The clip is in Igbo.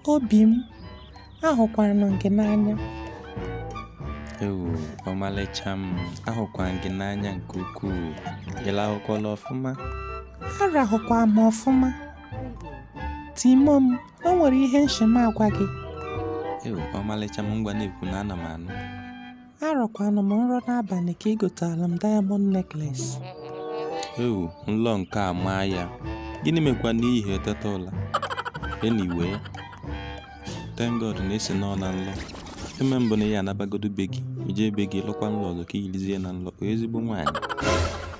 obi m ahụkwara m gị n'anya ewu ọmalịcha m ahụkwara m gị n'anya nke ukwuu ịlahụkwala ọfụma arahụkwa m ọfụma timo m o nwere ihe nshima agwa gị ewu ọmalịcha m ngwa na-ekwu na ana m anụ arọkwana m nrọ n'abalị ka ị gotara m diamond necklace ewu nlọ nke a maa ya gịnị mekwa n'ihi eteta ụla eniwe thank god na esi nọ na nlọ eme mbụ na ya anabagodo be gị ije be gị lụkwa nlọ ọzọ ka iyilizie na nlọ ezigbo nwaanyị